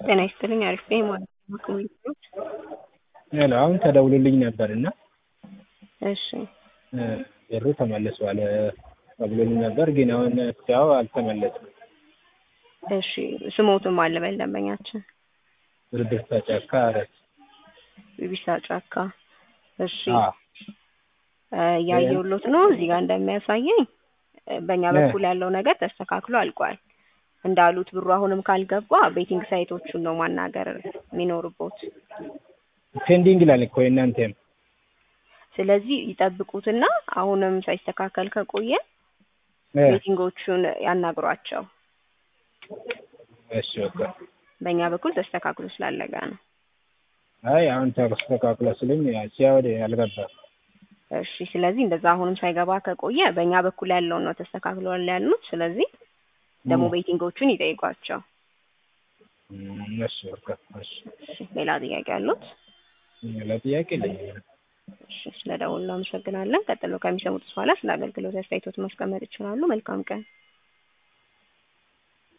ጤና ይስጥልኝ አሪፍ ነኝ ማለት ነው ከሁለት ሄሎ አሁን ተደውሎልኝ ነበር እና እሺ ብሩ ተመልሷል ተብሎልኝ ነበር ግን አሁን እስካሁን አልተመለሰም። እሺ ስሞትም አለ በል ደንበኛችን ብርድስታ ጫካ አረት ቢቢሳ ጫካ እሺ አዎ እያየሁሎት ነው እዚህ ጋር እንደሚያሳየኝ በእኛ በኩል ያለው ነገር ተስተካክሎ አልቋል። እንዳሉት ብሩ አሁንም ካልገባ ቤቲንግ ሳይቶቹን ነው ማናገር የሚኖርቦት። ፔንዲንግ ይላል እኮ የእናንተም ስለዚህ ይጠብቁትና አሁንም ሳይስተካከል ከቆየ እ ቤቲንጎቹን ያናግሯቸው። እሺ በቃ በእኛ በኩል ተስተካክሎ ስላለቀ ነው። አይ አሁን ተስተካክሎ ስለኝ ሲያወድ አልገባም። እሺ ስለዚህ እንደዛ አሁንም ሳይገባ ከቆየ በእኛ በኩል ያለውን ነው ተስተካክሏል ያሉት። ስለዚህ ደግሞ ቤቲንጎቹን ይጠይቋቸው። እም፣ እሺ በቃ እሺ እሺ ሌላ ጥያቄ አሉት? ሌላ ጥያቄ የለኝም። እሺ ስለ ደውሉ አመሰግናለን። ቀጥሎ ከሚሰሙት በኋላ ስለ አገልግሎት አስተያየቶት ማስቀመጥ ይችላሉ። መልካም ቀን።